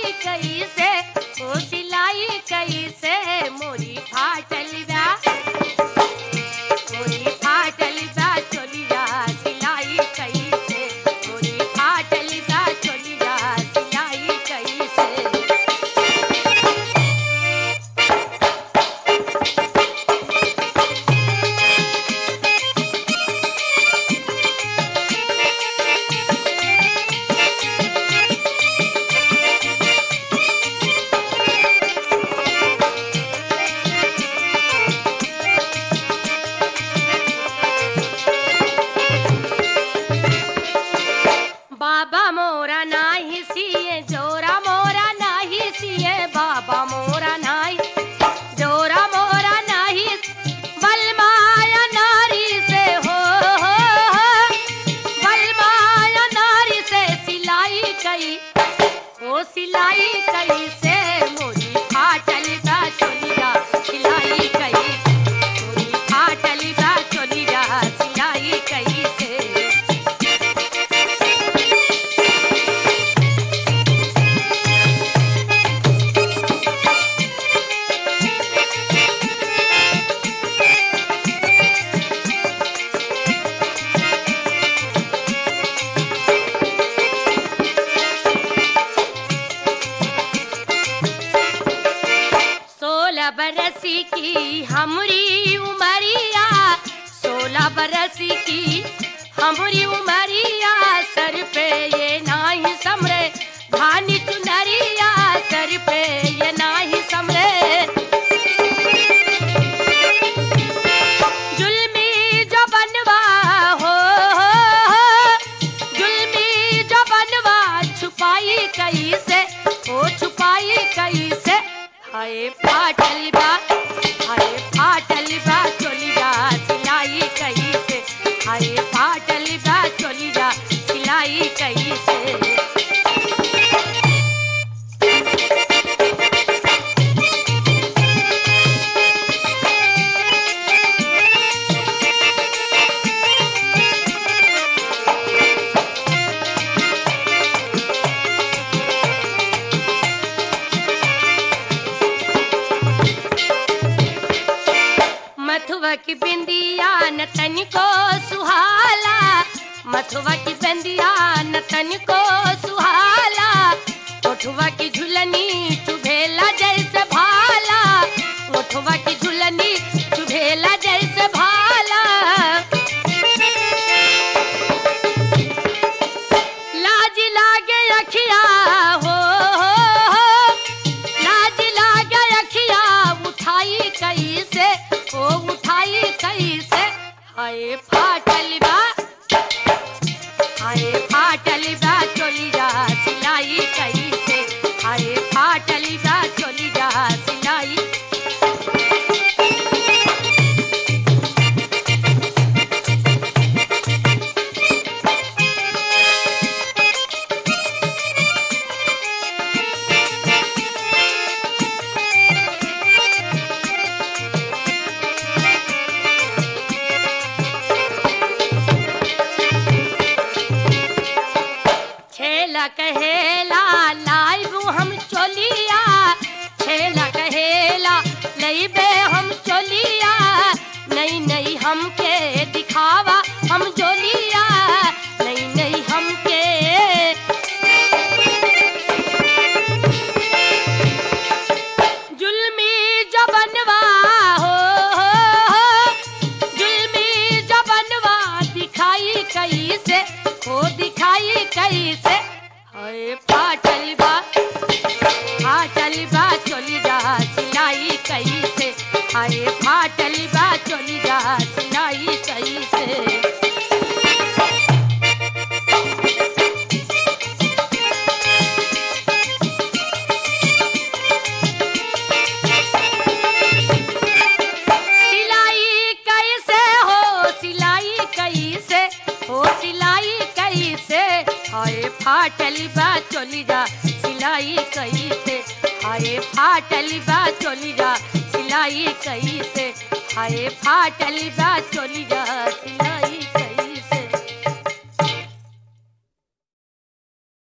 कैसे ओ सिलाई कैसे मोरी फाटल बा मोरी फाटल बा चोलिया सिलाई कैसे मोरी फाटल बा चोलिया सिलाई कैसे बाबा मोरा नाही सिए जोरा मोरा नाही सिए बाबा मोरा नाही जोरा मोरा नाही बलमाया नारी से हो हो हो बलमाया नारी से सिलाई कई ओ सिलाई कई से मोरी फाटल बा चोलिया सिलाई कई मोरी फाटल बा चोलिया सिलाई कई से सोलह बरस की हमरी उमरिया सोलह बरस की हमरी उमरिया सर पे ये नाही समरे धानी चुनरिया सर पे ये नाही समरे जुल्मी जो बनवा हो, हो, हो जुल्मी जो बनवा छुपाई कैसे ओ छुपाई कैसे हाय फाटल बा हाय फाटल बा चोलिया सिलाई कैसे हाय फाटल बा चोलिया सिलाई कैसे मथुआ की बिंदिया न तनिको सुहाला मथुआ की बिंदिया न तनिको सुहाला ओठुआ की झुलनी चुभेला जैसे भाला ओठुआ की झुलनी चुभेला जैसे भाला लाज लागे अखिया हो, हो, हो लाज लागे अखिया उठाई कैसे ओ उठाई कैसे हाय फाटल बा हाय फाटल बा चोलिया सिलाई कैसे हाय फाटल बा चोलिया सिलाई छेला कहेला लाइब हम चोलिया छेला कहेला लईबे हम चोलिया नहीं नहीं हमके दिखावा हम जोलिया नहीं नहीं हमके जुल्मी जबनवा हो, हो, हो जुल्मी जबनवा दिखाई कैसे हो दिखाई कैसे हाय फाटल बा फाटल बा चोली जा सिलाई कैसे हाय फाटल बा चोली जा सिलाई कैसे सिलाई कैसे हो सिलाई कैसे हो सिलाई कैसे हाय फाटल बा चोली जा सिलाई कैसे हाय फाटल बा चोली जा सिलाई कैसे हाय फाटल बा चोली जा सिलाई